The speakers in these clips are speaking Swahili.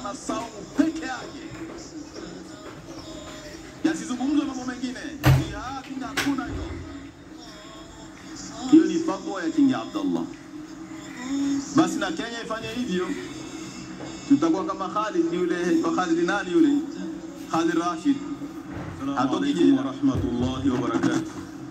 na saumu peke yake, yasizungumzwe mambo mengine. Jihadi hakuna hiyo. Hiyo ni fatwa ya King Abdullah. Basi na Kenya ifanye hivyo, tutakuwa kama Khalid yule, kwa Khalid nani yule, Khalid Rashid Assalamu Hatoki alaikum jela. wa rahmatullahi wa barakatuh.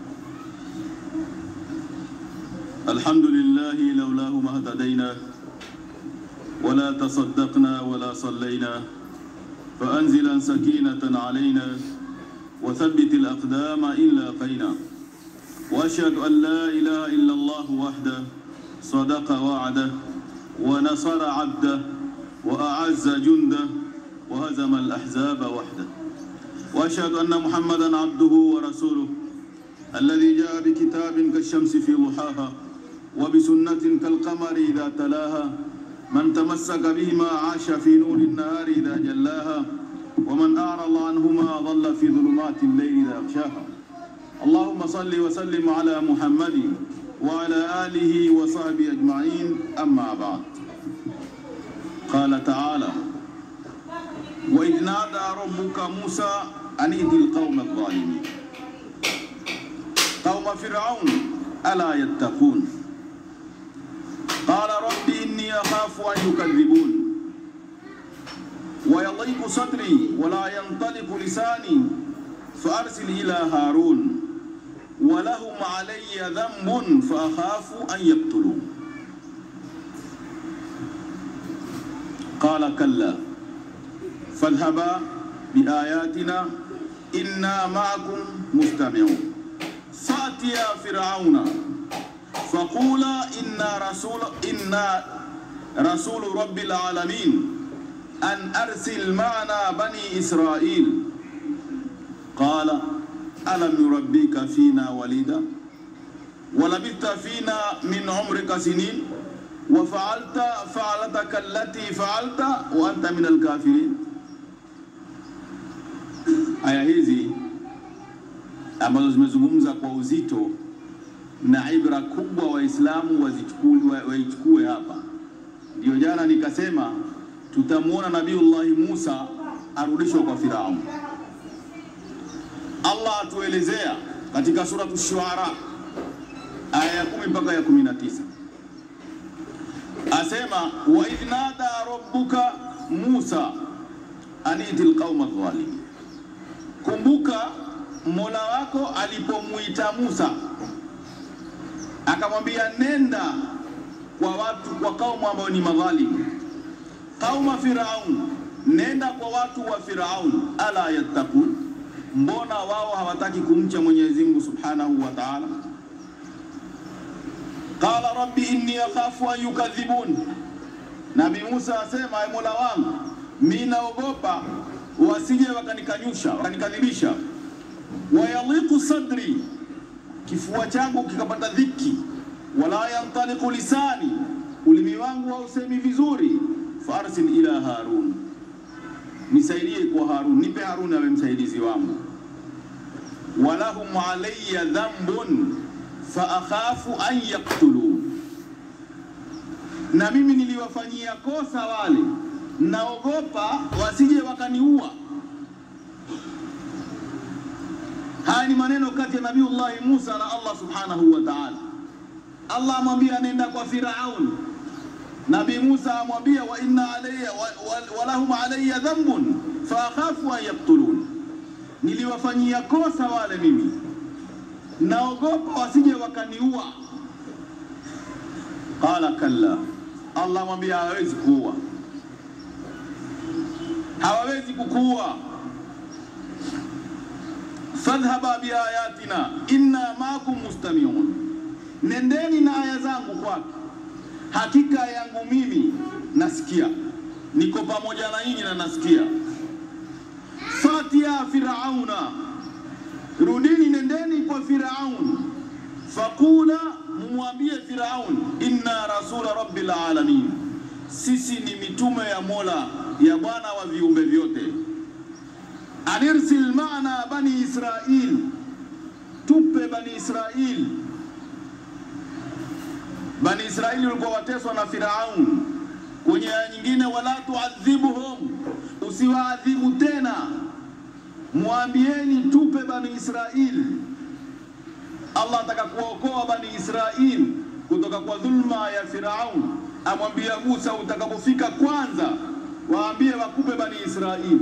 الحمد لله لولاه ما اهتدينا ولا تصدقنا ولا صلينا فأنزلا سكينة علينا وثبت الأقدام إن لاقينا وأشهد أن لا إله إلا الله وحده صدق وعده ونصر عبده وأعز جنده وهزم الأحزاب وحده وأشهد أن محمدا عبده ورسوله الذي جاء بكتاب كالشمس في ضحاها وبسنة كالقمر إذا تلاها من تمسك بهما عاش في نور النهار إذا جلاها ومن أعرض عنهما ضل في ظلمات الليل إذا أغشاها اللهم صل وسلم على محمد وعلى آله وصحبه أجمعين أما بعد قال تعالى وإذ نادى ربك موسى أن ائت القوم الظالمين قوم فرعون ألا يتقون قال رب إني أخاف أن يكذبون ويضيق صدري ولا ينطلق لساني فأرسل إلى هارون ولهم علي ذنب فأخاف أن يقتلون قال كلا فاذهبا بآياتنا إنا معكم مستمعون فأتيا فرعون فقولا إنا رسول إنا رسول رب العالمين أن أرسل معنا بني إسرائيل قال ألم نربيك فينا وليدا ولبثت فينا من عمرك سنين وفعلت فعلتك التي فعلت وأنت من الكافرين aya hizi ambazo zimezungumza kwa uzito na ibra kubwa Waislamu wazichukue wa- waichukue hapa. Ndio jana nikasema tutamwona Nabiullahi Musa arudishwa kwa Firaun. Allah atuelezea katika suratu Shuara aya ya kumi mpaka ya kumi na tisa asema wa idh nada rabbuka Musa aniti lqauma dhalimin Kumbuka Mola wako alipomuita Musa akamwambia nenda kwa watu kwa kaumu ambao ni madhalimu, kauma Firaun, nenda kwa watu wa Firaun, ala yattaqun, mbona wao hawataki kumcha Mwenyezi Mungu subhanahu wa ta'ala? Qala rabbi inni akhafu an yukadhibun, Nabii Musa asema, "Ee Mola wangu, mimi naogopa wasije wakanikanyusha wakanikadhibisha, wayaliqu sadri, kifua changu kikapata dhiki, wala yantaliqu lisani, ulimi wangu hausemi vizuri, farsil ila Harun, nisaidie kwa Harun, nipe Harun awe msaidizi wangu. Walahum alayya dhanbun fa akhafu an yaktulun, na mimi niliwafanyia kosa wale naogopa wasije wakaniua. Haya ni maneno kati ya Nabiullahi Musa na Allah subhanahu wa ta'ala. Allah amwambia nenda kwa Firaun, Nabii Musa amwambia wa inna alayya wa, wa, wa lahum alayya dhanbun fa akhafu an yaktulun, niliwafanyia kosa wale mimi, naogopa wasije wakaniua. Qala kalla, Allah amwambia hawezi kuua hawawezi kukuua. Fadhhaba biayatina inna maakum mustamiun, nendeni na aya zangu kwake, hakika yangu mimi nasikia, niko pamoja na nyinyi na nasikia. Fatia firauna, rudini, nendeni kwa Firaun, faqula, mumwambie Firaun, inna rasula rabbil alamin, sisi ni mitume ya Mola ya Bwana wa viumbe vyote. Anirsil maana bani Israil, tupe bani Israil. Bani Israili walikuwa wateswa na Firaun, Kwenye aya nyingine, wala tuadhibuhum, usiwaadhibu tena, mwambieni tupe bani Israili. Allah ataka kuwaokoa bani Israili kutoka kwa dhulma ya Firaun, amwambia Musa, utakapofika kwanza waambie wakupe bani Israili.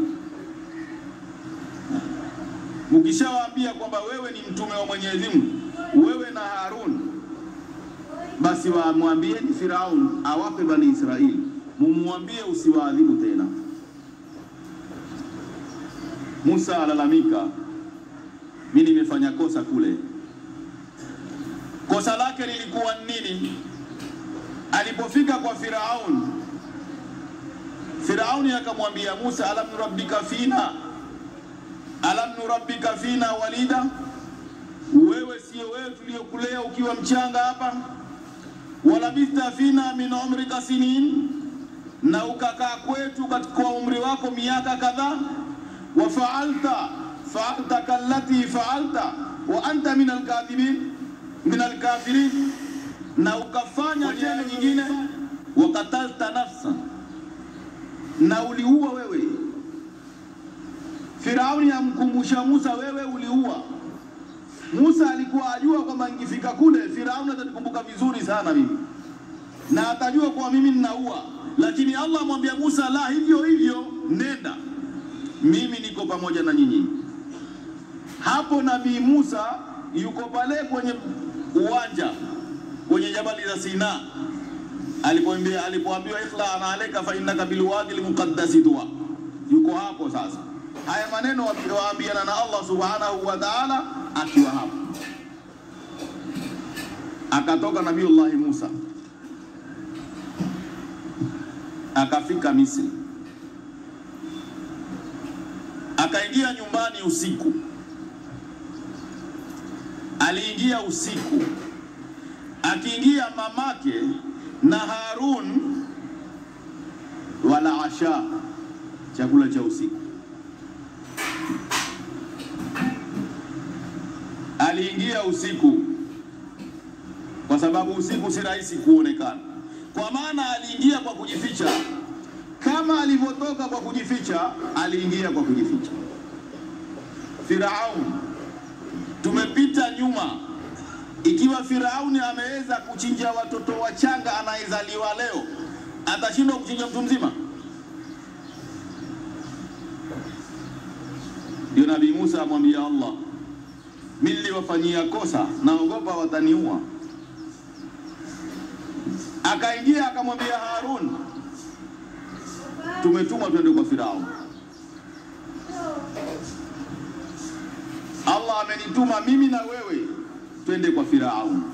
Mkishawaambia kwamba wewe ni mtume wa Mwenyezi Mungu, wewe na Harun, basi wamwambieni Firaun awape bani Israili, mumwambie usiwaadhibu tena. Musa alalamika, mimi nimefanya kosa kule. Kosa lake lilikuwa nini? Alipofika kwa Firaun, Firauni akamwambia Musa, alam nurabbika fina alam nurabbika fina walida, wewe sio wewe tuliokulea ukiwa mchanga hapa? Walabista fina min umrika sinin, na ukakaa kwetu katika umri wako miaka kadhaa. Wa faalta faalta kallati faalta wa anta min alkadhibin min alkafirin, na ukafanya tena nyingine. Wakatalta nafsa, na uliua wewe Firauni amkumbusha Musa, wewe uliua. Musa alikuwa ajua kwamba nikifika kule Firauni atanikumbuka vizuri sana mimi na atajua kuwa mimi ninaua, lakini Allah amwambia Musa, la hivyo hivyo, nenda, mimi niko pamoja na nyinyi. Hapo Nabii Musa yuko pale kwenye uwanja kwenye jabali za Sina, alipoambia alipoambiwa ikhla ana alayka fa innaka bilwadi almuqaddasi tuwa, yuko hapo sasa haya maneno waambiana na Allah subhanahu wa ta'ala akiwa hapo. Akatoka Nabiullahi Musa akafika Misri, akaingia nyumbani usiku. Aliingia usiku, akiingia mamake na Harun wala asha, chakula cha usiku aliingia usiku, kwa sababu usiku si rahisi kuonekana, kwa maana aliingia kwa kujificha. Kama alivyotoka kwa kujificha, aliingia kwa kujificha. Firaun, tumepita nyuma, ikiwa Firauni ameweza kuchinja watoto wachanga anayezaliwa leo, atashindwa kuchinja mtu mzima? Ndio Nabii Musa amwambia Allah, mimi niliwafanyia kosa, naogopa wataniua. Akaingia akamwambia Harun, tumetumwa twende kwa Firaun. Allah amenituma mimi na wewe twende kwa Firaun.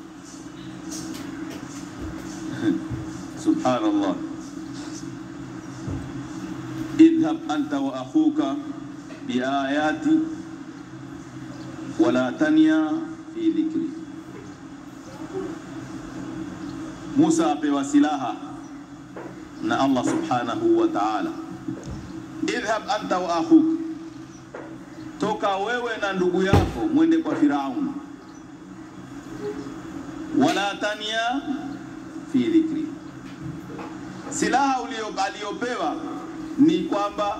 Subhanallah, idhhab anta wa akhuka biayati wala tania fi dhikri. Musa apewa silaha na Allah subhanahu wa ta'ala, idhhab anta wa akhuk, toka wewe na ndugu yako mwende kwa Firaun, wala tania fi dhikri. Silaha aliyopewa ni kwamba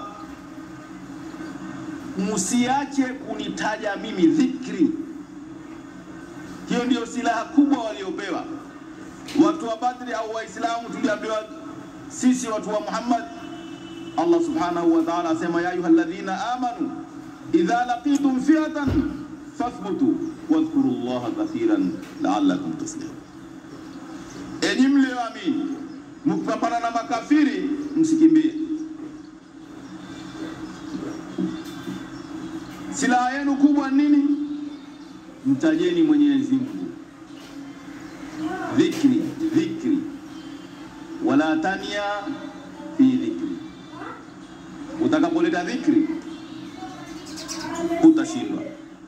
msiache kunitaja mimi, dhikri. Hiyo ndiyo silaha kubwa waliopewa watu wa Badri au Waislamu. Tuliambiwa sisi watu wa Muhammad, Allah subhanahu wa ta'ala asema, ya ayuha alladhina amanu idha laqitum fi'atan fathbutu wadhkuru llaha kathiran la'allakum tuflihun, enyi mlioamini, mkipambana na makafiri msikimbie. Silaha yenu kubwa nini? Mtajeni Mwenyezi Mungu, dhikri dhikri, wala tania fi dhikri. Utakapoleta dhikri utashindwa.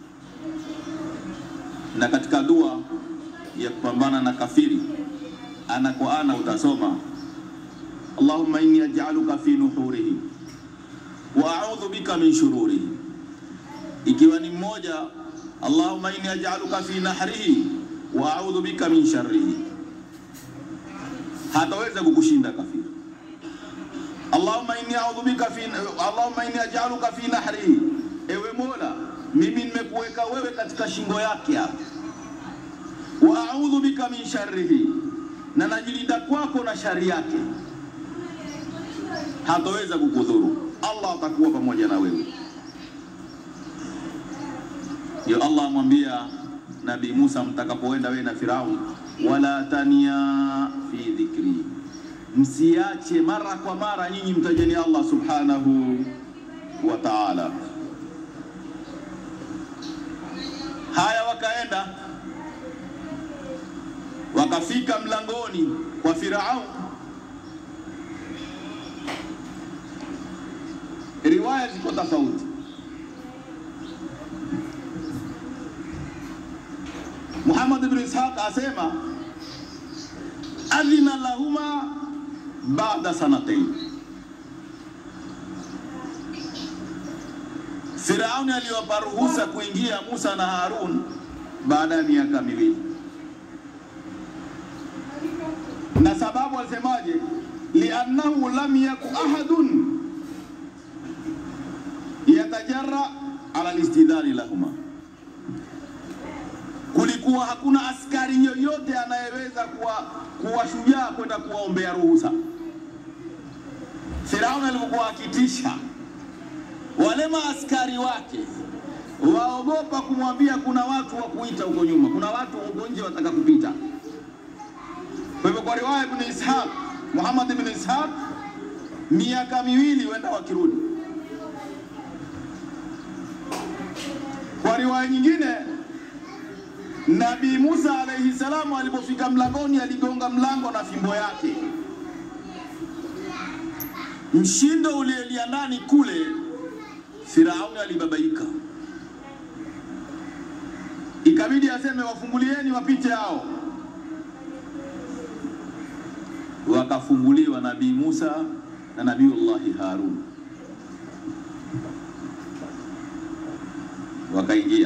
Na katika dua ya kupambana na kafiri, ana kwa ana utasoma Allahumma inni aj'aluka fi nuhurihi wa a'udhu bika min shururihi ikiwa ni mmoja, Allahumma inni aj'aluka fi nahrihi wa a'udhu bika min sharrihi. Hataweza kukushinda kafiri. Allahumma inni a'udhu bika fi Allahumma inni aj'aluka fi nahri, ewe Mola, mimi nimekuweka wewe katika shingo yake hapa. Wa a'udhu bika min sharrihi, na najilinda kwako na shari yake, hataweza kukudhuru. Allah atakuwa pamoja na wewe. Ndio Allah amwambia Nabii Musa, mtakapoenda wewe na Firaun, wala tania fi dhikri, msiache mara kwa mara nyinyi mtajeni Allah subhanahu wa ta'ala. Haya, wakaenda wakafika mlangoni kwa Firaun. Riwaya ziko tofauti. Muhammad ibn Ishaq asema adhina lahuma baada sanatain, Firauni aliwapa ruhusa kuingia Musa na Harun baada ya miaka miwili, na sababu alisemaje? liannahu lam yaku ahadun yatajarra ala listidhani lahuma kulikuwa hakuna askari yoyote anayeweza kuwa, kuwa shujaa kwenda kuwaombea ruhusa. Firauni alipokuwa akitisha wale maaskari wake waogopa kumwambia kuna watu wa kuita huko nyuma, kuna watu huko nje wataka kupita. Kwa hivyo kwa riwaya Ibn Ishaq, Muhammad ibn Ishaq, miaka miwili wenda wakirudi. Kwa riwaya nyingine Nabii Musa alayhi salamu alipofika mlangoni aligonga mlango na fimbo yake. Mshindo ulielia ndani kule, Firauni alibabaika, ikabidi aseme wafungulieni wapite hao. Wakafunguliwa Nabii Musa na Nabiullahi Harun, wakaingia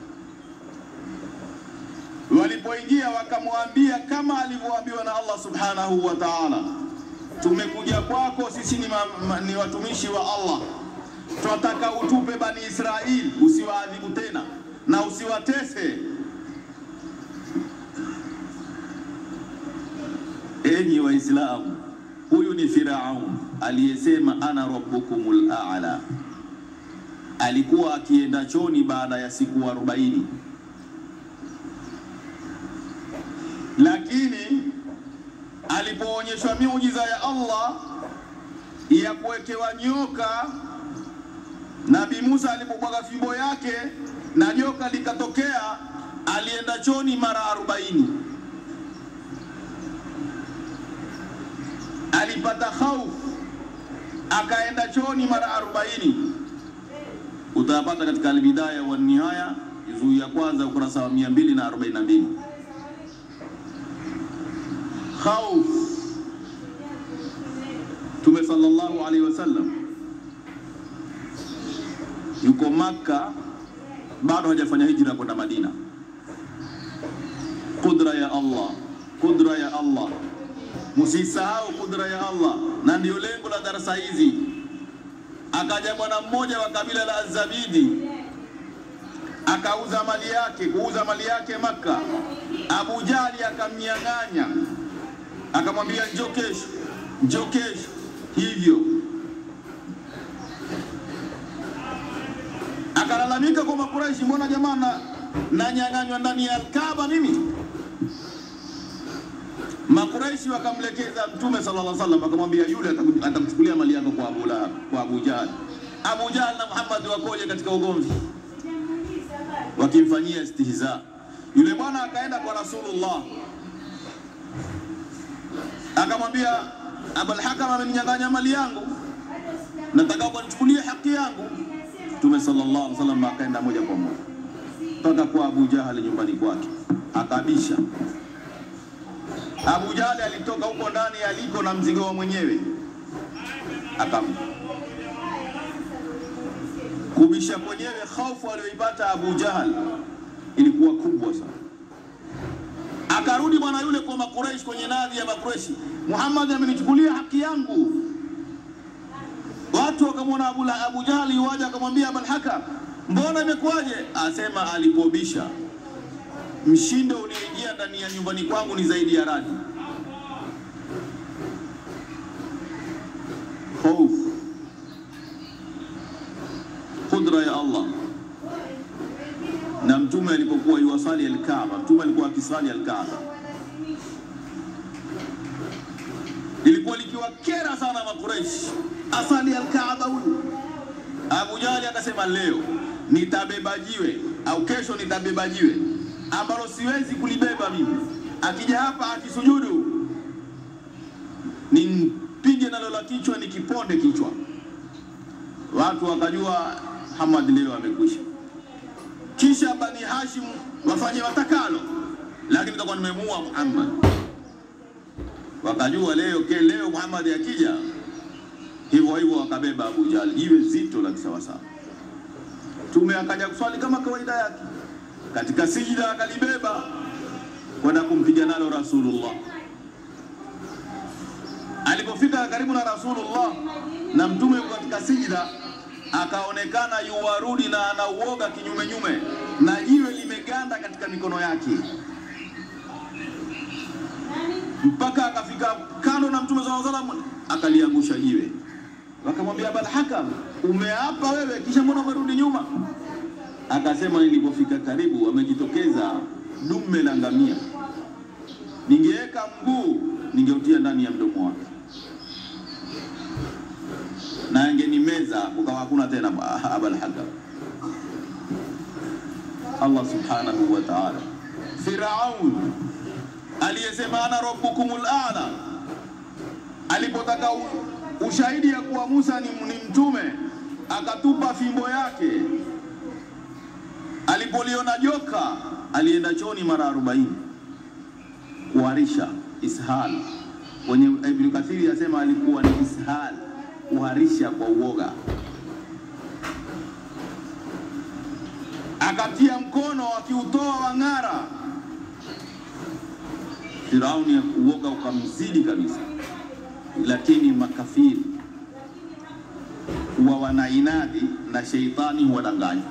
Walipoingia wakamwambia kama alivyoambiwa na Allah subhanahu wa ta'ala, tumekuja kwako sisi ni, ma, ma, ni watumishi wa Allah, tunataka utupe Bani Israili, usiwaadhibu tena na usiwatese. Enyi Waislamu, huyu ni Firaun aliyesema ana rabbukumul a'la. Alikuwa akienda choni baada ya siku arobaini lakini alipoonyeshwa miujiza ya Allah ya kuwekewa nyoka, Nabii Musa alipobwaga fimbo yake na joka likatokea, alienda choni mara arobaini. Alipata hofu akaenda choni mara arobaini. Utayapata katika Albidaya wa Nihaya juzuu ya kwanza ukurasa wa 242. Khauf. Mtume sallallahu alaihi wasallam yuko Makka, bado hajafanya hijra kwenda Madina. Kudra ya Allah, kudra ya Allah, musisahau kudra ya Allah, na ndio lengo la darasa hizi. Akaja bwana mmoja wa kabila la Azabidi akauza mali yake, kuuza mali yake Makka. Abu Jali akamnyang'anya akamwambia njoo kesho, njoo kesho. Hivyo akalalamika kwa Makuraishi, mbona jamaa na nanyang'anywa ndani ya Kaaba mimi? Makuraishi wakamlekeza Mtume sallallahu alaihi wasallam, akamwambia yule atamchukulia mali yako kwa Abu Lahab, kwa Abu Jahl. Abu Jahl na Muhammad wakoje katika ugomvi, wakimfanyia istihza. Yule bwana akaenda kwa Rasulullah akamwambia Abul Hakam ameninyang'anya mali yangu, nataka ukanichukulie haki yangu. Mtume sallallahu alaihi wasallam akaenda moja kwa moja mpaka kwa Abu Jahali nyumbani kwake, akabisha. Abu Jahali alitoka huko ndani aliko na mzigo wa mwenyewe, akampa kubisha mwenyewe. Hofu aliyoipata Abu Jahal ilikuwa kubwa sana. Akarudi bwana yule kwa Makuraishi, kwenye nadhi ya Makuraishi, Muhammad amenichukulia haki yangu. Watu wakamwona Abu, Abu Jahali waja akamwambia Abul Hakam, mbona imekuwaje? Asema alipobisha, mshindo uliingia ndani ya nyumbani kwangu ni zaidi ya radi. Hofu, kudra ya Allah. Na mtume alipokuwa yuwasali Alkaaba, mtume alikuwa akisali Alkaaba, ilikuwa likiwakera sana Makureishi, asali Alkaaba huyu. Abu Jahali akasema leo nitabeba jiwe au kesho nitabeba jiwe ambalo siwezi kulibeba mimi, akija hapa akisujudu nimpige nalo la kichwa nikiponde kichwa. Watu wakajua Muhammad leo amekwisha. Kisha Bani Hashim wafanye watakalo, lakini tutakuwa nimemuua Muhammad. Wakajua leo ke leo Muhammad akija hivyo hivyo, wakabeba Abu Jahl jiwe zito la kisawasawa. Mtume akaja kuswali kama kawaida yake, katika sijida akalibeba kwenda kumpiga nalo Rasulullah. Alipofika karibu na Rasulullah na mtume yuko katika sijida, akaonekana yuwarudi na anauoga kinyume nyume, na jiwe limeganda katika mikono yake, mpaka akafika kando na mtume sallallahu alaihi wasallam, akaliangusha jiwe. Wakamwambia Abul Hakam, umeapa wewe, kisha mbona umerudi nyuma? Akasema, nilipofika karibu, amejitokeza dume la ngamia, ningeweka mguu ningeutia ndani ya mdomo wake na angenimeza kukawa hakuna tena Abul Hakam. Allah subhanahu wa ta'ala, Firaun aliyesema ana rabbukumul a'la, alipotaka ushahidi ya kuwa Musa ni, ni mtume akatupa fimbo yake. Alipoliona joka alienda choni mara arobaini kuharisha ishal. Kwenye Ibn Kathiri asema alikuwa ni ishal, kuharisha kwa uoga. Akatia mkono akiutoa wang'ara. Firauni ya uoga ukamzidi kabisa lakini makafiri huwa wanainadi na sheitani huwadanganya.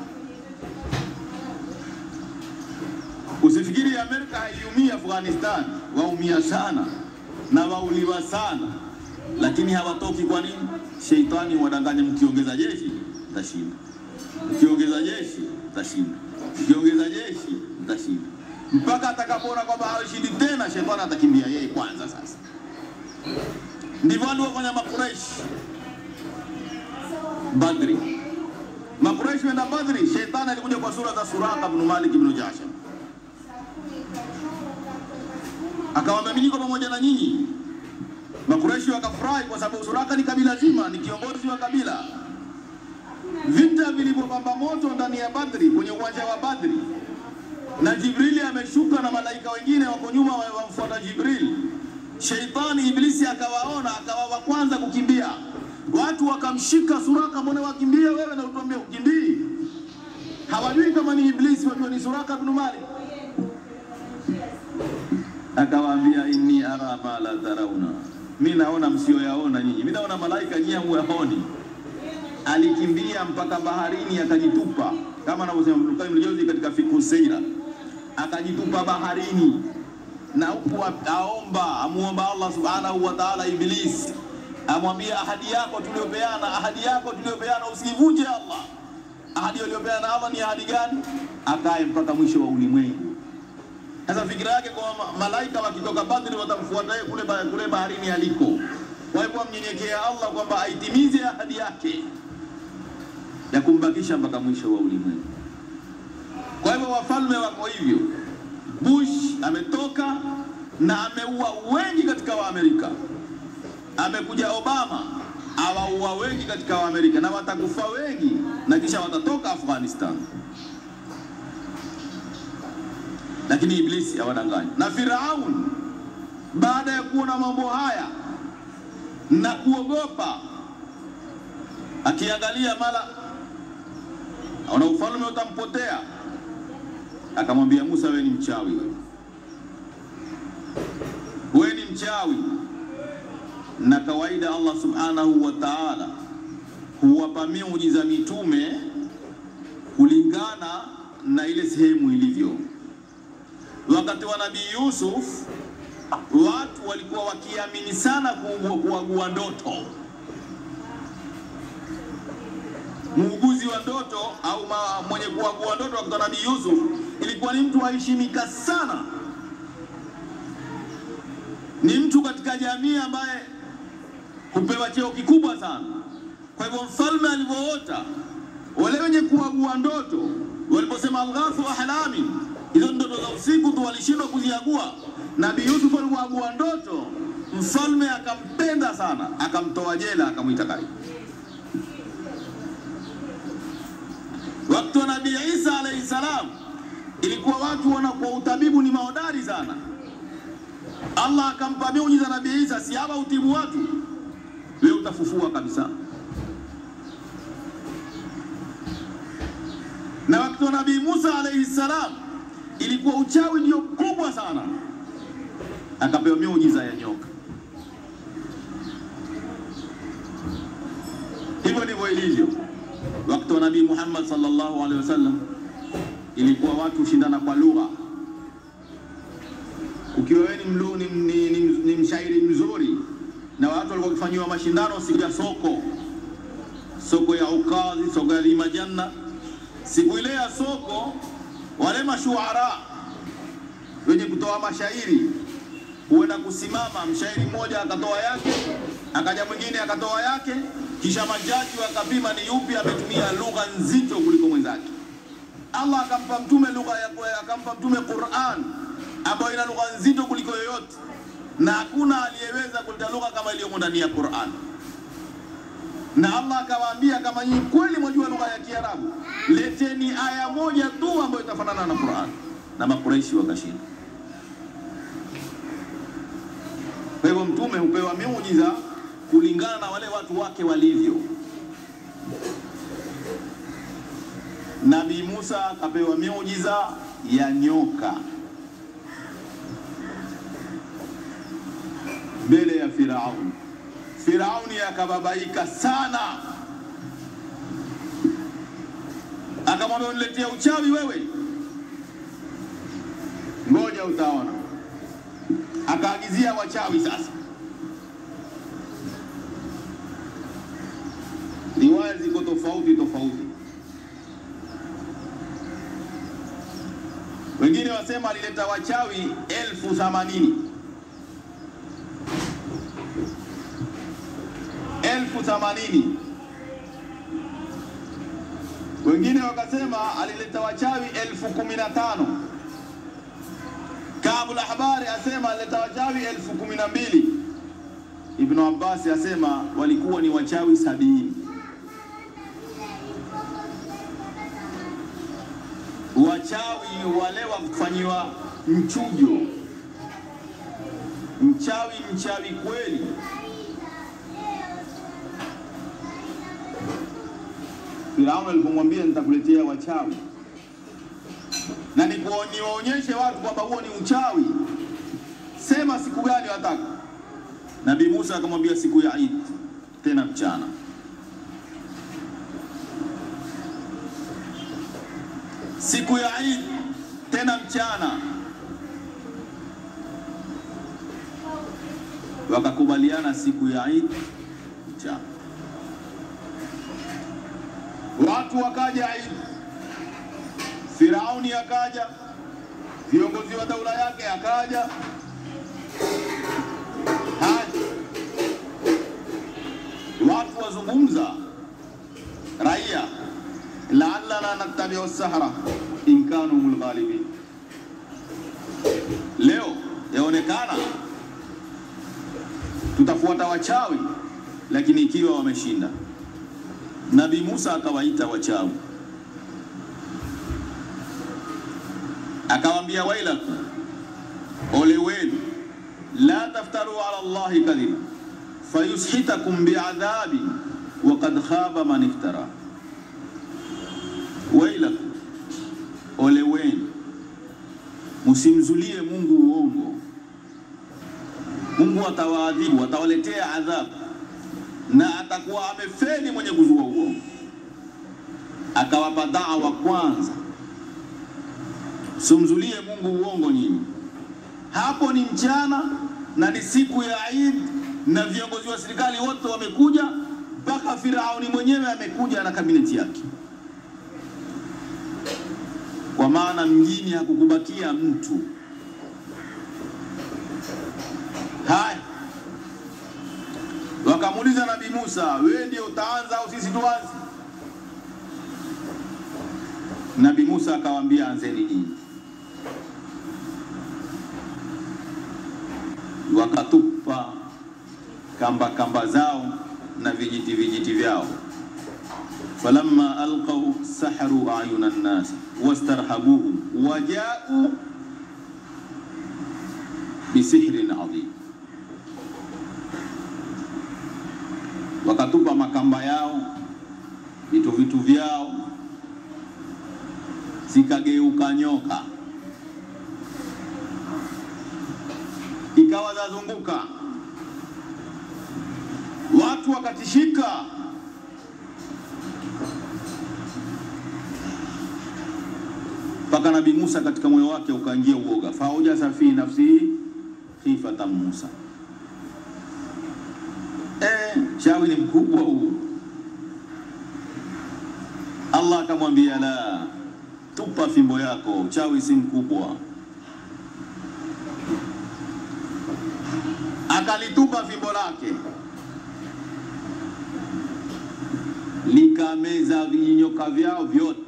Usifikiri Amerika haiumii Afghanistan, waumia sana na wauliwa sana, lakini hawatoki. Kwa nini? Sheitani huwadanganya, mkiongeza jeshi mtashinda, mkiongeza jeshi mtashinda, mkiongeza jeshi mtashinda, mpaka atakapoona kwamba hawashindi tena, shetani atakimbia yeye kwanza. Sasa ndivyo waliofanya Makureishi Badri. Makureishi wenda Badri, shetani alikuja kwa sura za Suraka ibn Malik ibn Jasham, akawaambia mimi niko pamoja na nyinyi. Makureishi wakafurahi kwa sababu Suraka ni kabila zima, ni kiongozi wa kabila. Vita vilivyopamba moto ndani ya Badri, kwenye uwanja wa Badri, na Jibrili ameshuka na malaika wengine wako nyuma wamfuata Jibrili. Sheitani Iblisi akawaona akawa wa kwanza kukimbia, watu wakamshika Suraka, mbona wakimbia wewe na utuambia ukimbii? Hawajui kama ni Iblisi, wajua ni Suraka ibn Malik. Akawaambia, inni ara ma la tarauna, mi naona msioyaona nyinyi, mi naona malaika nyinyi hamuyaoni. Alikimbia mpaka baharini akajitupa, kama anavyosema Ibn Qayyim al-Jawzi katika Fiqh Sira, akajitupa baharini na huku aomba amuomba Allah subhanahu wa ta'ala. Iblis amwambia ahadi yako tuliopeana, ahadi yako tuliopeana usivunje Allah. Ahadi aliyopeana Allah ni ahadi gani? Akae mpaka mwisho wa ulimwengu. Sasa fikira yake kwa malaika wakitoka Badri watamfuata yeye kule, kule baharini aliko. Kwa hivyo amnyenyekea Allah kwamba aitimize ahadi yake ya kumbakisha mpaka mwisho wa ulimwengu. Kwa hivyo wafalme wako hivyo. Bush ametoka na ameua wengi katika Waamerika. Amekuja Obama awaua wengi katika Waamerika, na watakufa wengi na kisha watatoka Afghanistan. Lakini Iblisi hawadanganyi. Na Firaun baada ya kuona mambo haya na kuogopa, akiangalia mala ana ufalme utampotea akamwambia Musa, wewe ni mchawi, wewe wewe ni mchawi. Na kawaida Allah subhanahu wa ta'ala huwapa miujiza mitume kulingana na ile sehemu ilivyo. Wakati wa Nabii Yusuf watu walikuwa wakiamini sana kuagua ndoto. Muuguzi wa ndoto au ma, mwenye kuagua ndoto wakati wa Nabii Yusuf ilikuwa ni mtu aheshimika sana, ni mtu katika jamii ambaye hupewa cheo kikubwa sana. Kwa hivyo mfalme alivyoota, wale wenye kuagua ndoto waliposema alghathu ahlami, hizo ndoto za usiku tu walishindwa kuziagua. Nabii Yusuf alivyoagua ndoto, mfalme akampenda sana, akamtoa jela, akamwita karibu. Wakati wa Nabii Isa alayhi salam, ilikuwa watu wanakuwa utabibu ni mahodari sana. Allah akampa miujiza Nabii Isa, si hapa utibu watu, wewe utafufua kabisa. Na wakati wa Nabii Musa alayhi salam, ilikuwa uchawi ndio kubwa sana, akapewa miujiza ya nyoka. Hivyo ndivyo ilivyo. Wakati wa Nabii Muhammad sallallahu alaihi wasallam, ilikuwa watu hushindana kwa lugha. Ukiwa wewe ni, mlu, ni, ni, ni, ni mshairi mzuri, na watu walikuwa wakifanyiwa mashindano siku ya soko, soko ya Ukazi, soko ya Limajanna. Siku ile ya soko, wale mashuara wenye kutoa mashairi huenda kusimama, mshairi mmoja akatoa yake, akaja mwingine akatoa yake, kisha majaji wakapima ni yupi ametumia lugha nzito kuliko mwenzake. Allah akampa mtume lugha ya akampa mtume Qur'an ambayo ina lugha nzito kuliko yoyote, na hakuna aliyeweza kuleta lugha kama iliyomo ndani ya Qur'an. Na Allah akawaambia, kama nyinyi kweli mwajua lugha ya Kiarabu, leteni aya moja tu ambayo itafanana na Qur'an, na Makuraishi wakashinda. Kwa hivyo mtume hupewa miujiza kulingana na wale watu wake walivyo. Nabii Musa akapewa miujiza ya nyoka mbele ya Firauni. Firauni akababaika sana, akamwambia uniletea uchawi wewe, ngoja utaona. Akaagizia wachawi sasa. Riwaya ziko tofauti tofauti, wengine wasema alileta wachawi elfu themanini elfu themanini wengine wakasema alileta wachawi elfu kumi na tano Kaabul Ahbari asema alileta wachawi elfu kumi na mbili Ibnu Abbas asema walikuwa ni wachawi sabini wachawi wale wa kufanyiwa mchujo, mchawi mchawi kweli. Firauni alipomwambia nitakuletea wachawi na niwaonyeshe watu kwamba huo ni uchawi, sema siku gani wataka. Nabii Musa akamwambia siku ya Eid, tena mchana. Siku ya Eid tena mchana. Wakakubaliana siku ya Eid mchana. Watu wakaja Eid, Firauni akaja, viongozi wa daula yake akaja, haja watu wazungumza, raia la'allana nattabi'u sahara in kanu humul ghalibin. Leo yaonekana tutafuata wachawi, lakini ikiwa wameshinda. Nabii Musa akawaita wachawi, akawaambia wailakum, ole wenu, la taftaru ala Allahi kadhiba fayushitakum biadhabi wa qad khaba man iftara Wailakum, ole wenu, msimzulie Mungu uongo. Mungu atawaadhibu, atawaletea adhabu, na atakuwa amefeli mwenye kuzua uongo. Akawapa dawa kwanza, simzulie Mungu uongo nyinyi. Hapo ni mchana na ni siku ya Eid na viongozi wa serikali wote wamekuja, mpaka Firauni mwenyewe amekuja na kabineti yake, kwa maana mjini hakukubakia mtu. Haya, wakamuuliza Nabii Musa, wewe ndio utaanza au sisi tuanze? Nabii Musa akawaambia, anzeni nyinyi. Wakatupa kamba kamba zao na vijiti vijiti vyao, falamma alqau saharu ayuna nnas wastarhabuhum wajau bisihrin adhim wakatupa makamba yao vitu vitu vyao, zikageuka nyoka, ikawa zazunguka, watu wakatishika. Mpaka Nabii Musa katika moyo wake ukaingia uoga, faujasa fi nafsihi khifatan Musa. Eh, chawi ni mkubwa huu. Allah akamwambia la, tupa fimbo yako, chawi si mkubwa. Akalitupa fimbo lake, likameza vinyoka vyao vyote,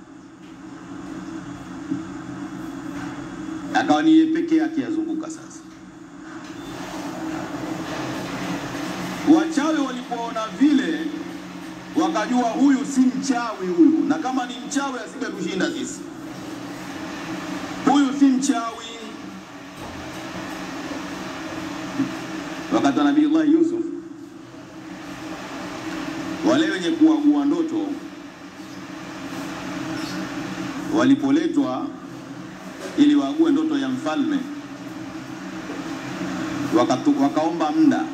akawa ni yeye peke yake yazunguka sasa Wachawi walipoona vile wakajua huyu si mchawi huyu, na kama ni mchawi asingetushinda sisi. Huyu si mchawi. Wakati wa Nabii Allah Yusuf, wale wenye kuagua ndoto walipoletwa ili waague ndoto ya mfalme, wakatu, wakaomba muda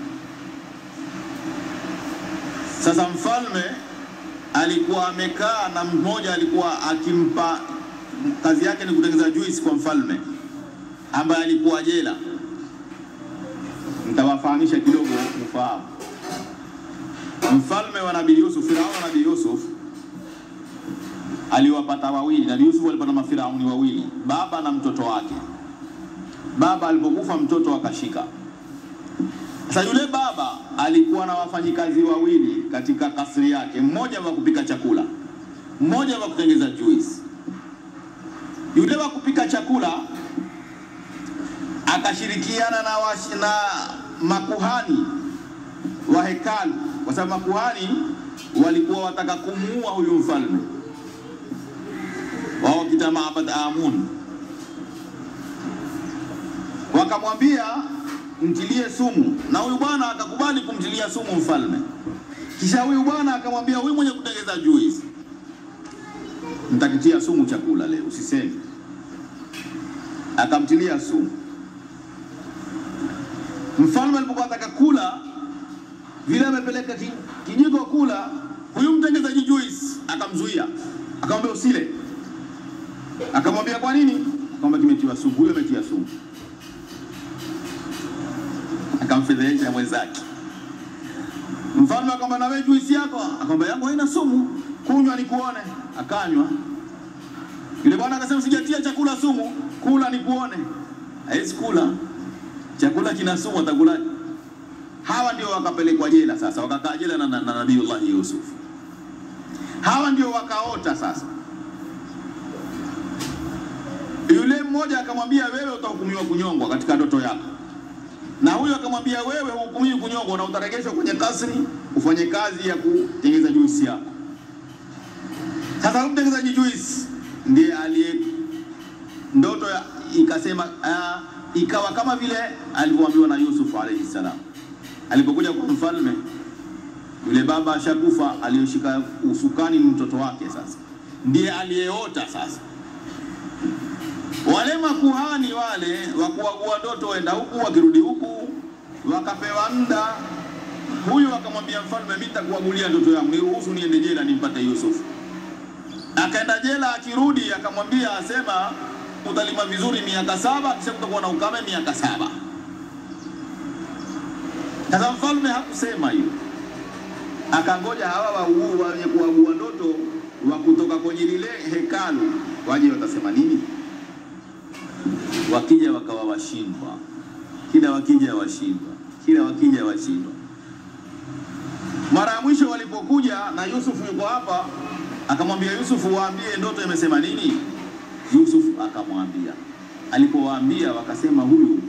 sasa mfalme alikuwa amekaa na mmoja alikuwa akimpa kazi yake ni kutengeneza juice kwa mfalme ambaye alikuwa jela. Nitawafahamisha kidogo ufahamu. Mfalme wa Nabii Yusuf, Firauni wa Nabii Yusuf aliwapata wawili. Nabii Yusuf alipata mafirauni wawili, baba na mtoto wake. Baba alipokufa mtoto akashika sasa yule baba alikuwa na wafanyikazi wawili katika kasri yake, mmoja wa kupika chakula, mmoja wa kutengeza juice. Yule wa kupika chakula akashirikiana na, wash, na makuhani wa hekalu, kwa sababu makuhani walikuwa wataka kumuua huyu mfalme wao kita Maabad Amun, wakamwambia mtilie sumu, na huyu bwana akakubali kumtilia sumu mfalme. Kisha huyu bwana akamwambia huyu mwenye kutengeza juice, nitakitia sumu chakula leo, usiseme. Akamtilia sumu. Mfalme alipokuwa ataka kula vile, amepeleka ki- kijiko kula, huyu mtengezaji juice akamzuia, akamwambia usile. Akamwambia kwa nini? Akamwambia kimetiwa sumu. Huyo ametia sumu akamfedhehesha mwenzake. Mfalme akamwambia na wewe juisi yako, akamwambia yangu haina sumu, kunywa nikuone. Akanywa. Yule bwana akasema sijatia chakula sumu, kula nikuone. Hawezi kula chakula kina sumu, atakulaje? Hawa ndio wakapelekwa jela sasa, wakakaa jela na, na, na Nabiullahi Yusuf. Hawa ndio wakaota sasa. Yule mmoja akamwambia, wewe utahukumiwa kunyongwa katika ndoto yako na huyo akamwambia wewe hukumiwi kunyongwa na utaregeshwa kwenye kasri ufanye kazi ya kutengeneza juisi yako. Sasa huyu mtengenezaji juisi ndiye aliye ndoto ya, ikasema uh, ikawa kama vile alivyoambiwa na Yusuf alayhi salam alipokuja kwa mfalme. Yule baba ashakufa, aliyoshika usukani ni mtoto wake, sasa ndiye aliyeota sasa wale makuhani wale wa kuagua ndoto waenda huku wakirudi huku, wakapewa muda. huyu akamwambia mfalme, mimi nitakuagulia ndoto yangu, niruhusu niende jela nimpate Yusuf. Akaenda jela, akirudi akamwambia, asema utalima vizuri miaka saba, kisha kutakuwa na ukame miaka saba. Sasa mfalme hakusema hiyo, akangoja hawa wauu wenye kuagua ndoto wa kutoka kwenye lile hekalu waje, watasema nini? Wakija wakawa washindwa, kila wakija washindwa, kila wakija washindwa. Mara ya mwisho walipokuja na Yusufu yuko hapa, akamwambia Yusufu, waambie ndoto imesema nini. Yusuf akamwambia. Alipowaambia wakasema, huyu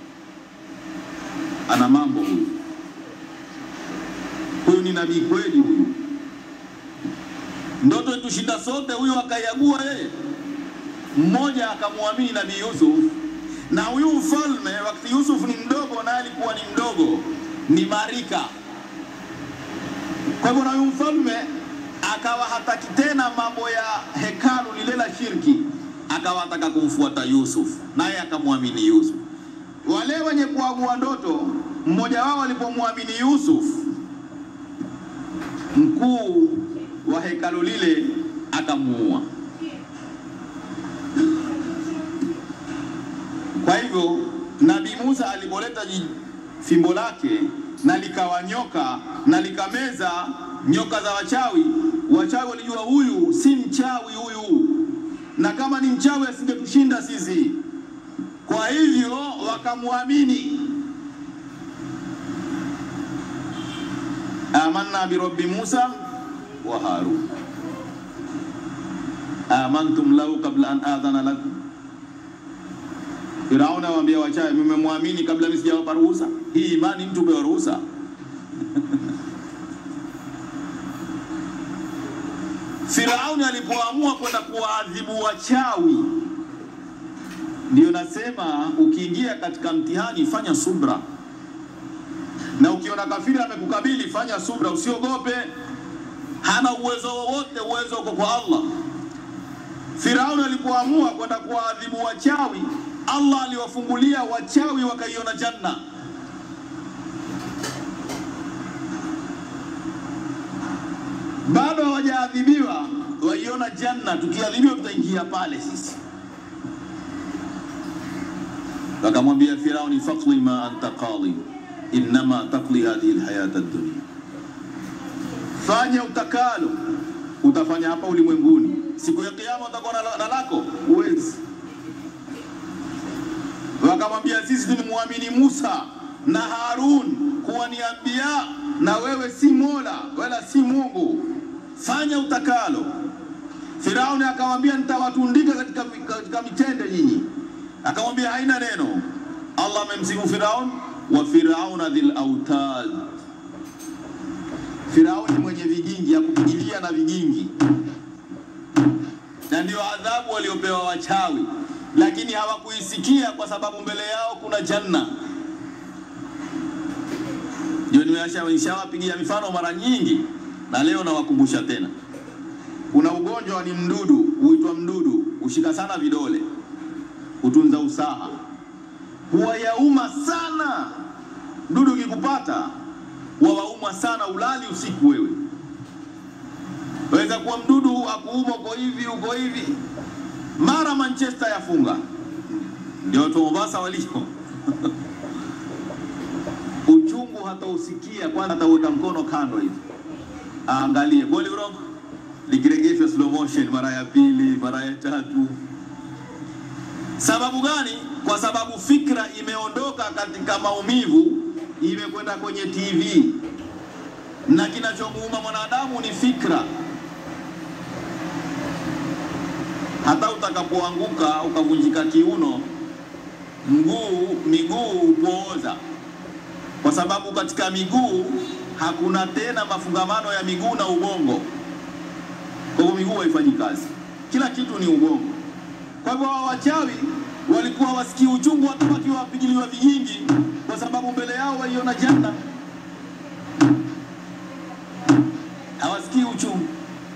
ana mambo, huyu huyu ni nabii kweli, huyu ndoto itushinda sote, huyu akaiagua yeye. Mmoja akamwamini nabii Yusuf, na huyu mfalme wakati Yusuf ni mdogo, naye alikuwa ni mdogo, ni marika kwa hivyo na huyu mfalme akawa hataki tena mambo ya hekalu lile la shirki, akawa ataka kumfuata Yusuf, naye akamwamini Yusuf. Wale wenye kuagua ndoto, mmoja wao alipomwamini Yusuf, mkuu wa hekalu lile akamuua. Kwa hivyo Nabii Musa alipoleta ji- fimbo lake na likawa nyoka na likameza nyoka za wachawi, wachawi walijua huyu si mchawi huyu, na kama ni mchawi asingetushinda sisi. Kwa hivyo wakamwamini. amanna birabbi Musa wa Harun amantum lahu qabla an adhana lakum Firauni awaambia wachawi, mmemwamini kabla mimi sijawapa ruhusa? Hii imani mtu pewa ruhusa? Firauni alipoamua kwenda kuwaadhibu wachawi, ndio nasema ukiingia katika mtihani fanya subra, na ukiona kafiri amekukabili fanya subra, usiogope. Hana uwezo wowote, uwezo uko kwa Allah. Firauni alipoamua kwenda kuwaadhibu wachawi, Allah aliwafungulia wachawi wakaiona janna. Bado hawajaadhibiwa, waiona janna. Tukiadhibiwa tutaingia pale sisi. Wakamwambia Firauni, faqdi ma anta qadi innama taqdi hadhihi alhayata ad-dunya, fanya utakalo, utafanya hapa ulimwenguni. Siku ya Kiyama utakuwa na na lako, huwezi wakamwambia sisi tulimwamini Musa na Harun kuwa ni anbiya, na wewe si Mola wala si Mungu, fanya utakalo. Firauni akamwambia nitawatundika katika, katika mitende nyinyi. Akamwambia haina neno. Allah amemsifu Firaun, wa firauna dhil autad, Firauni mwenye vigingi, akupigilia na vigingi, na ndio adhabu waliopewa wachawi lakini hawakuisikia kwa sababu mbele yao kuna janna. Ndio nimeshawapigia mifano mara nyingi, na leo nawakumbusha tena. Kuna ugonjwa ni mdudu, huitwa mdudu, hushika sana vidole, hutunza usaha, huwa yauma sana. Mdudu ukikupata wawauma sana, ulali usiku wewe. Waweza kuwa mdudu akuuma uko hivi uko hivi mara Manchester yafunga, ndio watu wa Mombasa walio uchungu hata usikia, kwanza ataweka mkono kando hivi aangalie kweli urongo, likiregeshwa slow motion mara ya pili, mara ya tatu. Sababu gani? Kwa sababu fikra imeondoka katika maumivu, imekwenda kwenye TV, na kinachomuuma mwanadamu ni fikra. hata utakapoanguka ukavunjika kiuno, mguu miguu hupooza, kwa sababu katika miguu hakuna tena mafungamano ya miguu na ubongo. Kwa hivyo miguu haifanyi kazi, kila kitu ni ubongo. Kwa hivyo hawa wachawi walikuwa wasikii uchungu hata wakiwa wapigiliwa vigingi, kwa sababu mbele yao waiona janna, hawasikii uchungu.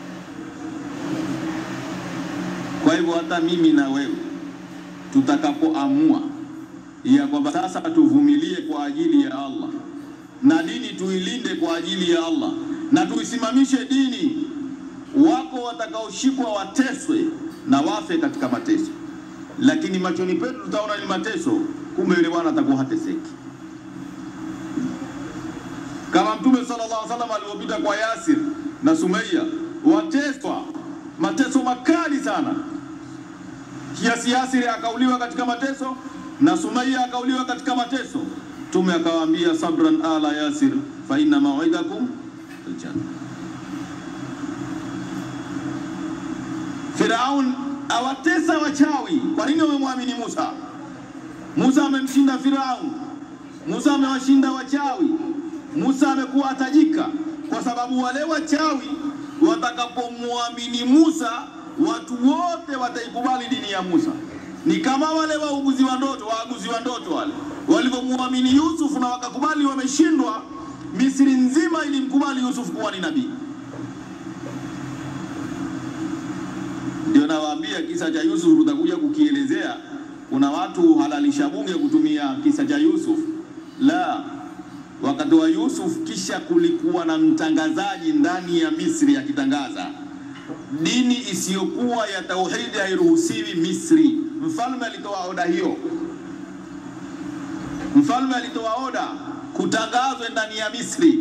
Kwa hivyo hata mimi na wewe tutakapoamua ya kwamba sasa tuvumilie kwa ajili ya Allah, na dini tuilinde kwa ajili ya Allah na tuisimamishe dini. Wako watakaoshikwa wateswe na wafe katika mateso, lakini machoni petu tutaona ni mateso, kumbe yule bwana atakuwa hateseki, kama Mtume sallallahu alaihi wasallam alivyopita kwa Yasir na Sumayya, wateswa mateso makali sana, kiasi Yasir akauliwa katika mateso na Sumayya akauliwa katika mateso. Mtume akawaambia, sabran ala Yasir fa inna maw'idakum aljanna. Firaun awatesa wachawi. Kwa nini wamemwamini Musa? Musa amemshinda Firaun, Musa amewashinda wachawi, Musa amekuwa atajika, kwa sababu wale wachawi watakapomwamini Musa, watu wote wataikubali dini ya Musa. Ni kama wale wauguzi wa ndoto, waaguzi wa ndoto wale walivyomwamini Yusuf na wakakubali wameshindwa, Misri nzima ilimkubali Yusuf kuwa ni nabii. Ndio nawaambia kisa cha Yusuf tutakuja kukielezea. Kuna watu halalisha bunge kutumia kisa cha Yusuf. La, wakati wa Yusuf, kisha kulikuwa na mtangazaji ndani ya Misri akitangaza dini isiyokuwa ya tauhidi hairuhusiwi Misri. Mfalme alitoa oda hiyo, mfalme alitoa oda kutangazwe ndani ya Misri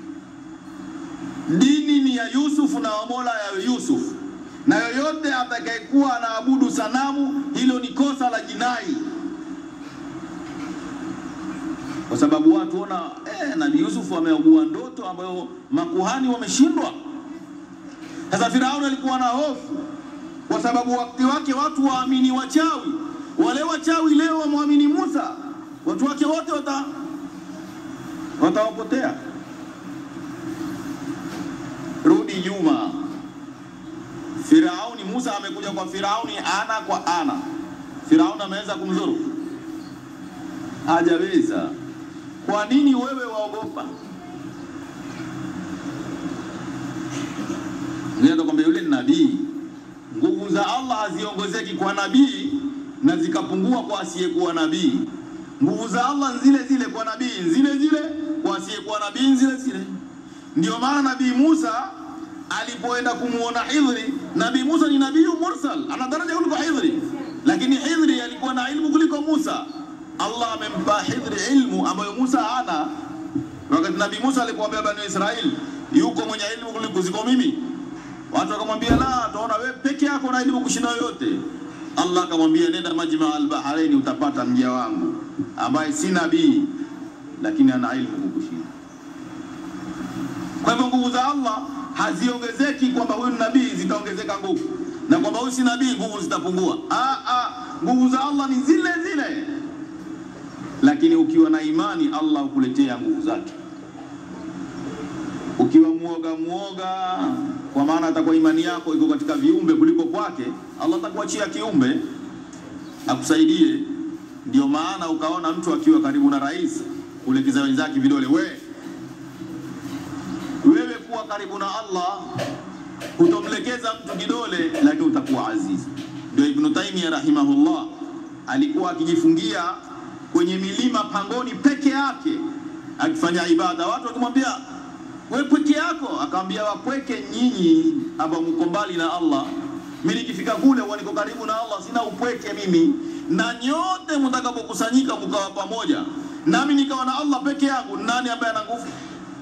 dini ni ya Yusuf na wamola ya Yusuf, na yoyote atakayekuwa anaabudu sanamu, hilo ni kosa la jinai, kwa sababu watu ona eh, Nabii Yusuf ameugua ndoto ambayo makuhani wameshindwa. Sasa Firauni alikuwa na hofu, kwa sababu wakati wake watu waamini wachawi. Wale wachawi leo wamwamini Musa, watu wake wote wata watawapotea. Rudi nyuma, Firauni, Musa amekuja kwa Firauni ana kwa ana. Firauni ameweza kumzuru? Hajaweza. Kwa nini wewe waogopa? Kwamba yule ni nabii. Nguvu za Allah haziongezeki kwa nabii na zikapungua kwa asiyekuwa nabii. Nguvu za Allah zile zile kwa nabii, zile zile kwa asiyekuwa nabii, zile zile. Ndio maana Nabii Musa alipoenda kumuona Hidhri, Nabii Musa ni nabii mursal, ana daraja kuliko Hidhri, lakini Hidhri alikuwa na ilmu kuliko Musa. Allah amempa Hidhri ilmu ambayo Musa hana. Wakati Nabii Musa alipoambia Bani Israeli, yuko mwenye ilmu kuliko ziko mimi, watu wakamwambia la, tunaona wewe peke yako na ilmu kushinda yote. Allah akamwambia nenda Majma al-Bahrain, utapata mja wangu ambaye si nabii lakini ana ilmu kukushinda. Kwa hivyo nguvu za Allah haziongezeki kwamba huyu ni nabii zitaongezeka nguvu, na kwamba huyu si nabii nguvu zitapungua. Ah, ah, nguvu za Allah ni zile zile, lakini ukiwa na imani Allah hukuletea nguvu zake. Ukiwa muoga muoga, kwa maana atakuwa imani yako iko katika viumbe kuliko kwake, Allah atakuachia kiumbe akusaidie. Ndio maana ukaona mtu akiwa karibu na rais kulekeza wenzake vidole, we wewe kuwa karibu na Allah hutomlekeza mtu kidole, lakini utakuwa azizi. Ndio Ibn Taymiyyah rahimahullah alikuwa akijifungia kwenye milima pangoni peke yake akifanya ibada, watu wakimwambia we peke yako, akamwambia wapweke nyinyi ambao mko mbali na Allah. Mimi nikifika kule huwa niko karibu na Allah, sina upweke mimi, na nyote mtakapokusanyika mkawa pamoja nami nikawa na Allah peke yangu, nani ambaye ana nguvu?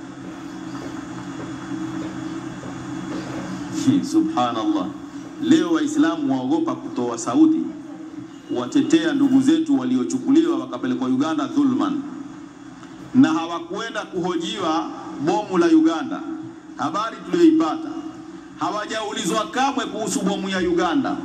Subhanallah, leo Waislamu waogopa kutoa sauti watetea ndugu zetu waliochukuliwa wakapelekwa Uganda dhulman, na hawakwenda kuhojiwa bomu la Uganda. Habari tuliyoipata, hawajaulizwa kamwe kuhusu bomu ya Uganda,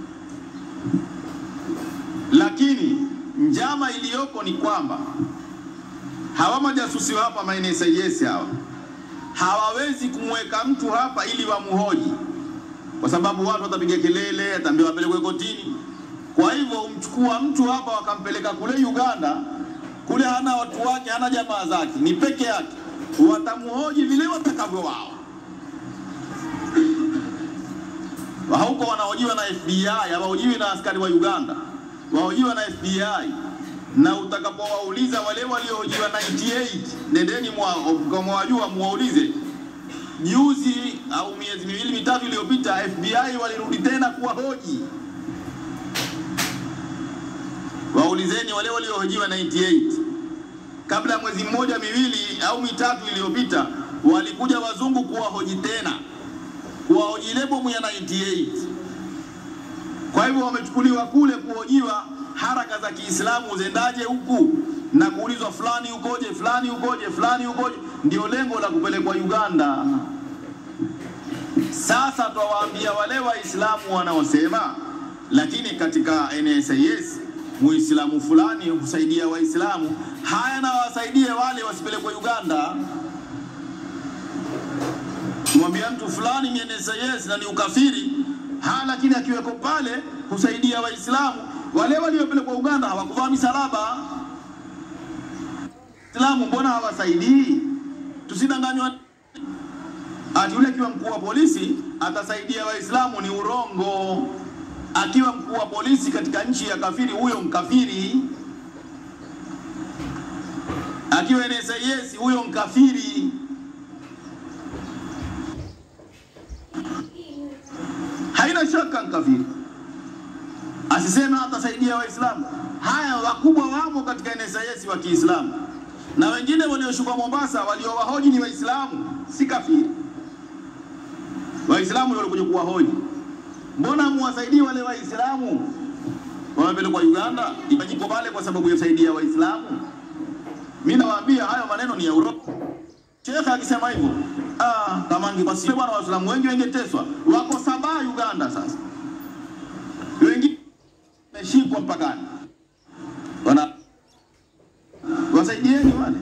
lakini njama iliyoko ni kwamba hawa majasusi wa hapa ma NSIS hawa hawawezi kumweka mtu hapa ili wamhoji, kwa sababu watu watapiga kelele, ataambiwa apelekwe kotini. Kwa hivyo umchukua mtu hapa wakampeleka kule Uganda, kule hana watu wake, hana jamaa zake, ni peke yake, watamhoji vile watakavyo wao. Huko wanahojiwa na FBI, hawahojiwi na askari wa Uganda, wahojiwa na FBI. na utakapowauliza wale waliohojiwa 98 nendeni mwawajua, muwaulize juzi au miezi miwili mitatu iliyopita, FBI walirudi tena kuwahoji. Waulizeni wale waliohojiwa 98 kabla ya mwezi mmoja miwili au mitatu iliyopita, walikuja wazungu kuwahoji tena, kuwahoji ile bomu ya 98. Kwa hivyo wamechukuliwa kule kuhojiwa haraka za Kiislamu zendaje huku na kuulizwa fulani ukoje, fulani ukoje, fulani ukoje, ndio lengo la kupelekwa Uganda. Sasa twawaambia wale Waislamu wanaosema lakini katika NSIS muislamu fulani kusaidia Waislamu, haya na wasaidie wale wasipelekwe Uganda. Mwambia mtu fulani ni NSIS na ni ukafiri ha, lakini akiweko pale kusaidia Waislamu wale waliopelekwa Uganda hawakuvaa misalaba. Islamu mbona hawasaidii? Tusidanganywa ati yule akiwa mkuu wa polisi atasaidia Waislamu, ni urongo. Akiwa mkuu wa polisi katika nchi ya kafiri, huyo mkafiri. Akiwa NSIS, huyo mkafiri. Haina shaka mkafiri asiseme atasaidia Waislamu. Haya, wakubwa wamo katika NSIS wa Kiislamu na wengine walioshuka Mombasa waliowahoji ni Waislamu, si kafiri. Waislamu ndio walikuja kuwahoji. Mbona muwasaidii wale Waislamu wamepelekwa Uganda? Ipajiko pale kwa sababu ya kusaidia Waislamu. Mimi nawaambia hayo maneno ni ya urongo. Shekhe akisema hivyo, ah, kama angepasi bwana, Waislamu wengi wengeteswa, wako saba Uganda sasa wengi wameshikwa mpakani, wana wasaidieni wale.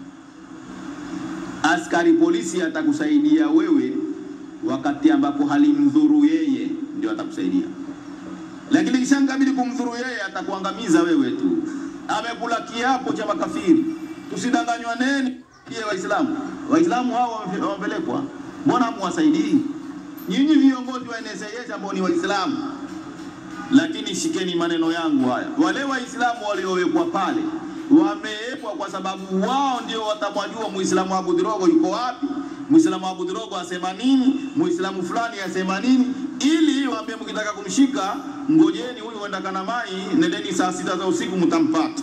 Askari polisi atakusaidia wewe wakati ambapo halimdhuru yeye, ndio atakusaidia, lakini kishangabidi kumdhuru yeye, atakuangamiza wewe tu. Amekula kiapo cha makafiri. Tusidanganywa neni ye Waislamu. Waislamu hao wamepelekwa, mbona muwasaidii? Nyinyi viongozi wa NSIS ambao ni Waislamu lakini shikeni maneno yangu haya, wale Waislamu waliowekwa pale wamewekwa kwa sababu wao ndio watamwajua Muislamu Abu Dhirogo yuko wapi, Muislamu Abu Dhirogo asema nini, Muislamu fulani asema nini, ili waambie mkitaka kumshika, ngojeni huyu huenda kana mai, nendeni saa sita za usiku mtampata.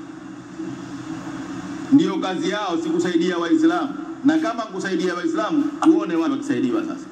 Ndiyo kazi yao, si kusaidia Waislamu. Na kama kusaidia Waislamu, uone wale wakisaidiwa sasa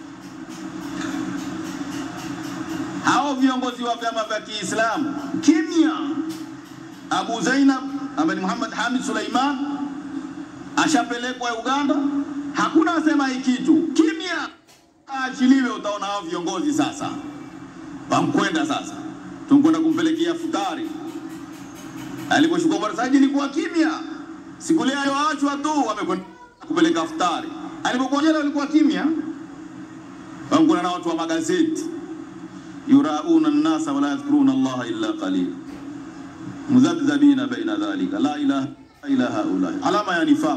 hao viongozi wa vyama vya Kiislamu kimya. Abu Zainab ambaye ni Muhammad Hamid Suleiman ashapelekwa Uganda, hakuna asema hii kitu, kimya, aachiliwe. Utaona hao viongozi sasa wamkwenda sasa, tunkwenda kumpelekea futari. Aliposhuka Barsaji ilikuwa kimya, siku ile aliyoachwa tu wamekwenda kupeleka futari. Alipokuwa jela walikuwa kimya, wamkwenda na watu wa magazeti yurauna nnasa wala yadhkuruna allaha illa qalila mudhabdhabina baina dhalika la ilaha illa haulai, alama ya nifaq.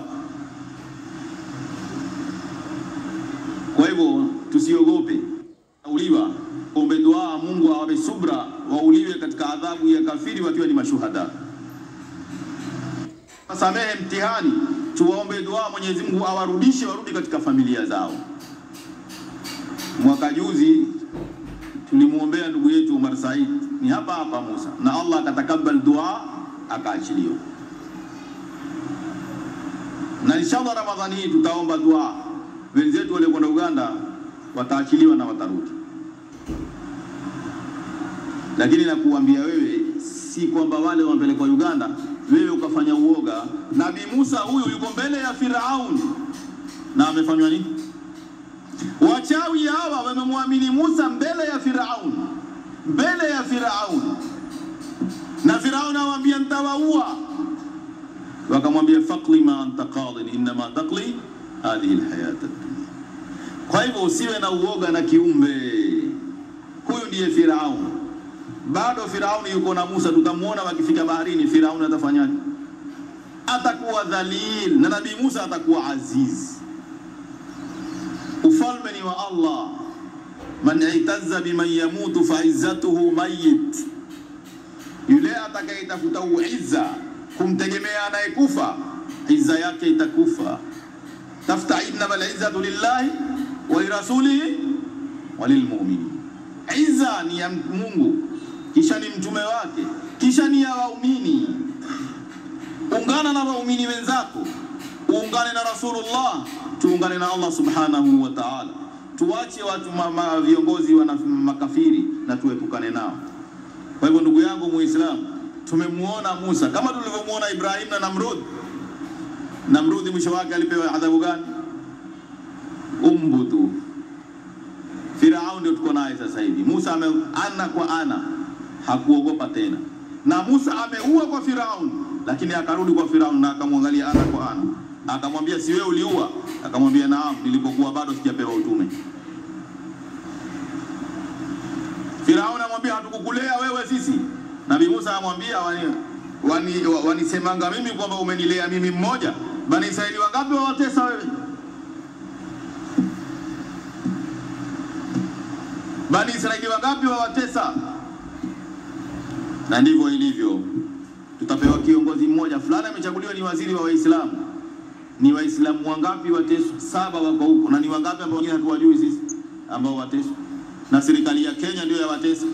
Kwa hivyo tusiogope uliwa, ombe dua Mungu awape subra, wauliwe katika adhabu ya kafiri wakiwa ni mashuhada. Samehe mtihani, tuwaombe dua Mwenyezi Mungu awarudishe, warudi katika familia zao. Mwaka juzi tulimwombea ndugu yetu Umar Said ni hapa hapa Musa, na Allah akatakabal dua akaachiliwa. Na inshallah Ramadhani hii tutaomba dua, wenzetu wale kwenda Uganda wataachiliwa na watarudi. Lakini nakuambia wewe, si kwamba wale wamepelekwa Uganda wewe ukafanya uoga. Nabii Musa huyu yuko mbele ya Firaun na amefanywa nini? Wachawi hawa wamemwamini Musa mbele ya Firaun, mbele ya Firaun, na Firaun awaambia ntawaua. Wakamwambia faqli ma anta qadin innama taqli hadhihi alhayat ad-dunya. Kwa hivyo usiwe na uoga na kiumbe huyu, ndiye Firaun. Bado Firauni yuko na Musa, tutamwona wakifika baharini. Firauni atafanyaje? Atakuwa dhalil na Nabii Musa atakuwa aziz. Ufalme ni wa Allah. Man itazza biman yamutu fa izzatuhu mayit, Yule atakayetafuta uizza kumtegemea anayekufa, izza yake itakufa. Tafuta innamal izzatu lillahi wa lirasulihi wa lilmu'minin. Izza ni ya Mungu, kisha ni mtume wake, kisha ni ya waumini. Ungana na waumini wenzako, uungane na Rasulullah, tuungane na Allah subhanahu wa ta'ala. Tuwache watu ma, ma, viongozi wana makafiri na tuepukane nao. Kwa hivyo ndugu yangu Muislamu, tumemuona Musa kama tulivyomuona Ibrahim na Namrud. Namrudi mwisho wake alipewa adhabu gani? Umbutu. Firaun ndio tuko naye sasa hivi. Musa ame ana kwa ana, hakuogopa tena, na Musa ameua kwa Firaun, lakini akarudi kwa Firaun na akamwangalia ana kwa ana, akamwambia si wewe uliua? Akamwambia naam, nilipokuwa bado sijapewa utume. Firaun amwambia hatukukulea wewe sisi. Nabii Musa amwambia wani, wani, wanisemanga mimi kwamba umenilea mimi mmoja. Bani Israeli wangapi wawatesa wewe? Bani Israeli wangapi wawatesa? Na ndivyo ilivyo, tutapewa kiongozi mmoja fulani, amechaguliwa ni waziri wa Waislamu. Ni Waislamu wangapi wateswa? Saba wako huko, na ni wangapi ambao wengine hatuwajui sisi ambao wateswa, na serikali ya Kenya ndio yawatesa.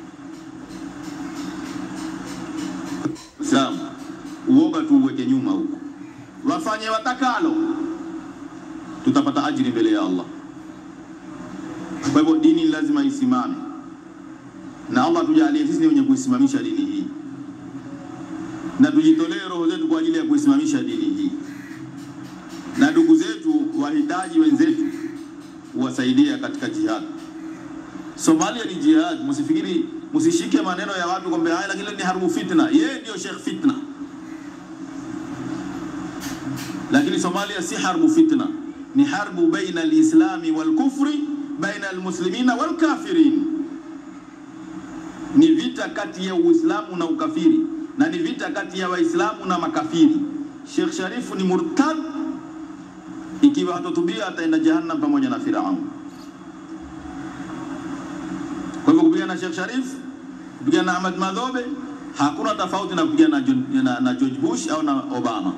Islam, uoga tu uweke nyuma huko, wafanye watakalo, tutapata ajiri mbele ya Allah. Kwa hivyo dini lazima isimame, na Allah tujalie sisi ni wenye kuisimamisha dini hii, na tujitolee roho zetu kwa ajili ya kuisimamisha dini hii, na ndugu zetu wahitaji wenzetu kuwasaidia katika jihad. Somalia ni jihad, msifikiri, msishike maneno ya watu kwamba haya, lakini ni harbu fitna. Yeye ndio Sheikh Fitna, lakini Somalia si harbu fitna, ni harbu baina alislami walkufri baina almuslimina walkafirin, ni vita kati ya Uislamu na ukafiri, na ni vita kati ya Waislamu na makafiri. Sheikh Sharifu ni murtad, ikiwa hatotubia ataenda jahannam pamoja na Firaun. Kwa hivyo kupigana na Sheikh Sharif, kupigana na Ahmad Madhobe hakuna tofauti na kupigana na, na, na George Bush au na Obama.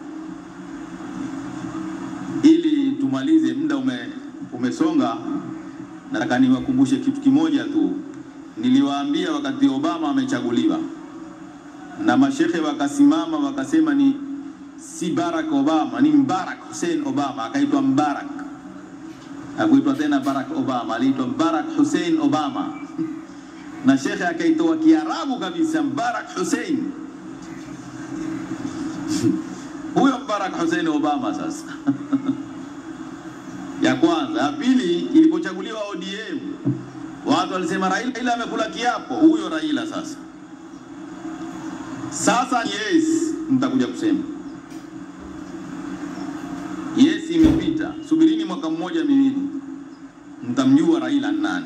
Ili tumalize, muda ume, umesonga, nataka niwakumbushe kitu kimoja tu. Niliwaambia wakati Obama amechaguliwa na mashehe wakasimama wakasema ni si Barack Obama, ni Barack Hussein Obama, akaitwa Mbarak hakuitwa tena Barack Obama, aliitwa Barack Hussein Obama na shekhe akaitoa Kiarabu kabisa, Barack Hussein huyo Barack Hussein Obama. Sasa ya kwanza. Ya pili, ilipochaguliwa ODM watu walisema Raila, Raila amekula kiapo. Huyo Raila sasa sasa, yes, mtakuja kusema yes, imepita. Subirini mwaka mmoja miwili, mtamjua Raila nani,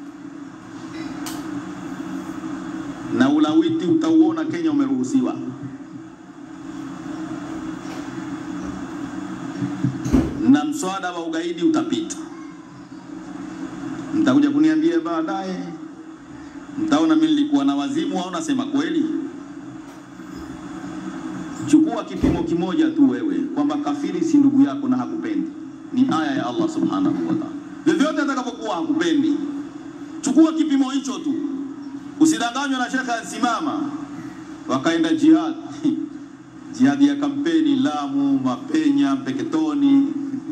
na ulawiti utauona Kenya umeruhusiwa. na mswada wa ugaidi utapita. Mtakuja kuniambia baadaye, mtaona mimi nilikuwa na wazimu au nasema kweli. Chukua kipimo kimoja tu wewe, kwamba kafiri si ndugu yako na hakupendi. Ni aya ya Allah subhanahu wa ta'ala. Vyovyote atakapokuwa hakupendi, chukua kipimo hicho tu, usidanganywe na shekhe ansimama wakaenda jihad jihadi ya kampeni Lamu, Mapenya, Mpeketoni.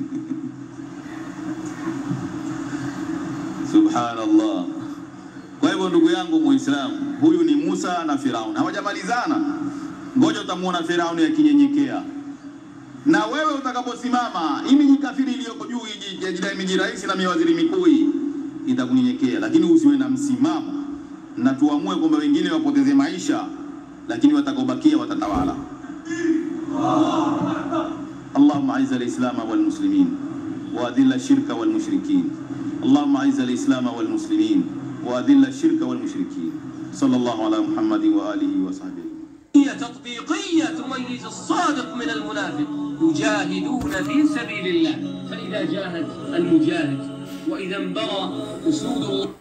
Subhanallah. Kwa hivyo ndugu yangu Muislamu, huyu ni Musa na Firauni, hawajamalizana. Ngoja utamwona Firauni akinyenyekea, na wewe utakaposimama, hii miji kafiri iliyoko juu hii yajidai miji rais na miwaziri mikuu hii itakunyenyekea, lakini usiwe na msimamo na tuamue kwamba wengine wapoteze maisha, lakini watakaobakia watatawala. اللهم اعز الاسلام والمسلمين واذل الشرك والمشركين اللهم اعز الاسلام والمسلمين واذل الشرك والمشركين صلى الله على محمد واله وصحبه هي تطبيقية تميز الصادق من المنافق يجاهدون في سبيل الله فإذا جاهد المجاهد وإذا انبغى أسود الله